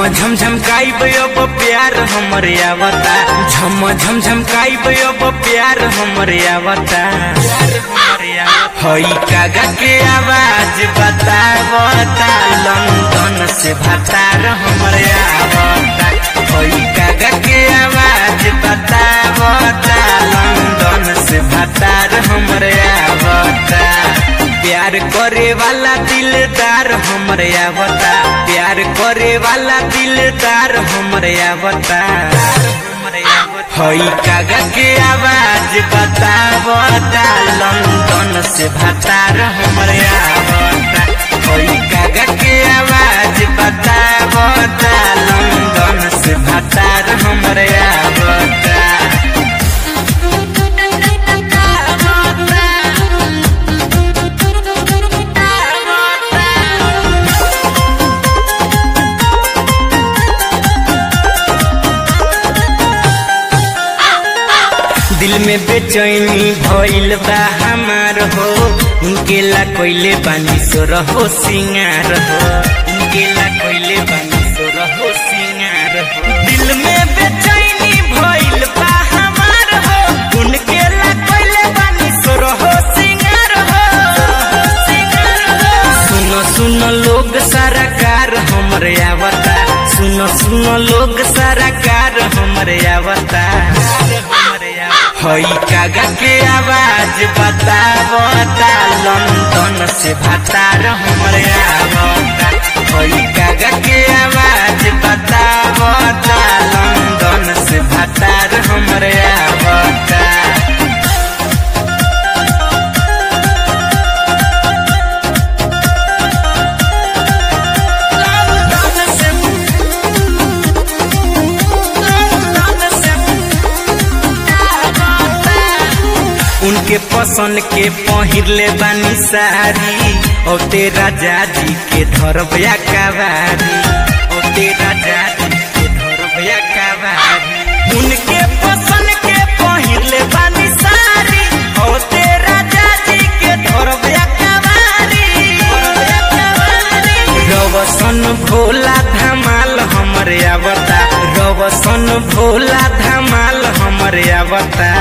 झम झम गाइब अब प्यार हमरे आवता झम झम झम गाइब अब प्यार हमरे आवता हई कागा के आवाज बतावता लंदन से भतार हमरे आवता हई कागा के आवाज बतावता लंदन से भतार हमरे आवता प्यार करे वाला दिलदार हमरे आवता प्यार करे वाला दिलदार हमरे आवता हई कागा के आवाज बतावता लंदन से भतार हमरे आवता हई कागा के आवाज बतावता लंदन से भतार हमरे आवता दिल में बेचैनी भइल बा हमार हो उनके ला कोइले बानी सो रहो सिंगार हो उनके ला कोइले बानी सो रहो सिंगार हो दिल में बेचैनी भइल बा हमार हो उनके ला कोइले बानी सो रहो सिंगार हो सिंगार हो सुनो सुनो लोग सारा कार हमरे आवता सुनो सुनो लोग सारा कार हमरे आवता हई कागा के आवाज बतावता लंदन से भतार हमरे आवता हई कागा के आवाज बतावता लंदन से भतार हमरे आवता उनके पसंद के पहिरले बानी सारी और तेरा जाजी के धरबया कवारी और तेरा जाजी के धरबया कवारी उनके पसंद के पहिरले बानी सारी और तेरा जाजी के धरबया कवारी रवसन भोला धमाल हमरे आवता रवसन भोला धमाल हमरे आवता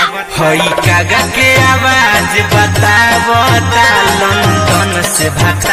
हई कागा के आवाज बतावता लंदन से भता